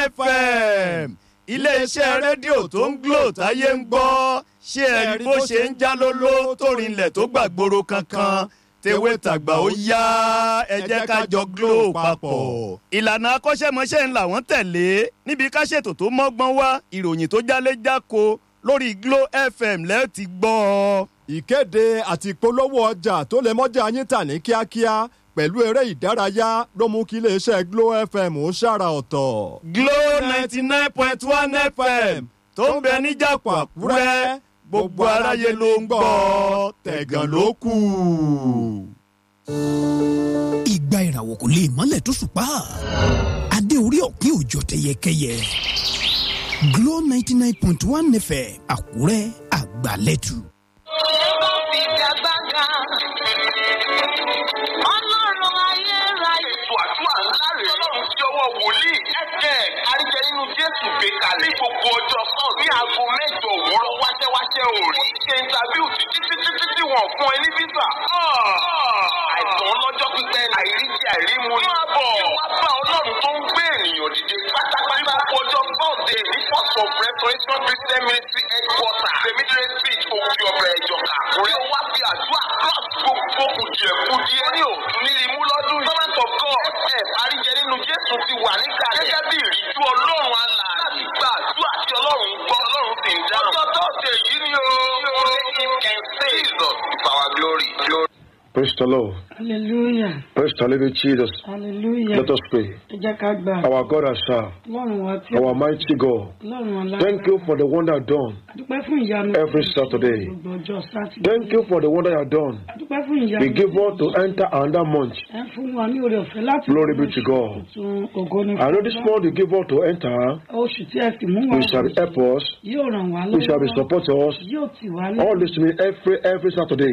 fm iléeṣẹ́ rédíò tó ń glò táyé ń gbọ́ ṣé ẹ rí bó ṣe ń já lóló tó rinlẹ̀ tó gbàgbóró kankan tewé tàgbà ó yá ẹ jẹ́ ká jọ glo papọ̀. ìlànà akọ́ṣẹ́mọṣẹ́ ńlá wọ́n tẹ̀lé níbi ká ṣètò tó mọ́gbọ́n wá ìròyìn tó jálé jáko lórí glo fm lẹ́ẹ̀ ti gbọ́ ọ. ìkéde àti ìpolówó ọjà tó lè mọ́jà yín tà ní kíákíá pẹ̀lú eré ìdárayá ló mú kí iléeṣẹ́ glo fm ó ṣàrà ọ̀tọ̀. glo ninety nine point one fm tó ń bẹ níjàpọ̀ àkúrẹ́ gbogbo aráyé ló ń gbọ́ tẹ̀gàn ló kù. ìgbà ìràwọ̀ kò lè mọ́lẹ̀ tó ṣùpá adé orí ọ̀kín òjò tẹyẹkẹyẹ Glo ninety nine point one fm àkúrẹ́ àgbàlẹ́tù. Ọlọ́run ayérayé. ètò àdúrà ńlá rèé ọlọ́run tí ọwọ́ wòlíì ẹ̀jẹ̀ àríjẹ nínú jésù gbé kalẹ̀ ní gbogbo ọjọ́ sàn ní aago mẹ́jọ òwúrọ̀ wáṣẹ́wáṣẹ́ òòrì ó ti ṣe interview títí títí títí wọ́n fún ẹ ní visa. àìsàn ọlọ́jọ́ pípẹ́ àìríjẹ àìrímu ní àbọ̀ wá bá ọlọ́run tó ń gbé ènìyàn dìde pátápátá gbogbo ọjọ́ thursday ní first of restoration christian ministry headquarter cemetery street òkè ọ̀bẹ ìjọka àkúrẹ́ wá fi àdúrà cross gbogbo kùdìẹ̀kudìẹ ní òtún ní imú lọ́dún yìí. servant of god ẹ̀ àríjẹ nínú jésù ti wà níkàlẹ̀ gẹ́gẹ́ bí ìríjú ọlọ́run àlà láti gba àdúrà tí ọlọ́run ń gbọ́ ọlọ́run sì ń dáhùn. ọjọ́ thursday yìí ni o. only him can save jesus is our glory. glory. Praise the Lord. hallelujah Praise the living Jesus. hallelujah Let us pray. ẹ jẹ́ ká gbà Our God has served. ọlọ́run wa tí Our mighty God. ọlọ́run alágbára Thank you for the wonder done. adúpẹ́ fún ìyanu every Saturday. gbogbo ọjọ́ sátidé Thank you for the wonder you have done. adúpẹ́ fún ìyanu We give us to enter another month. ẹ fún wa ní oore ọ̀fẹ́ láti Glory be to God. tuntun ògo ní I know this fún month you give us to enter. oṣù tí ẹ sì mú wa We shall help us. yóò ràn wá We shall be lọ́wọ́ support us. yóò tì wá ní All listening every every Saturday.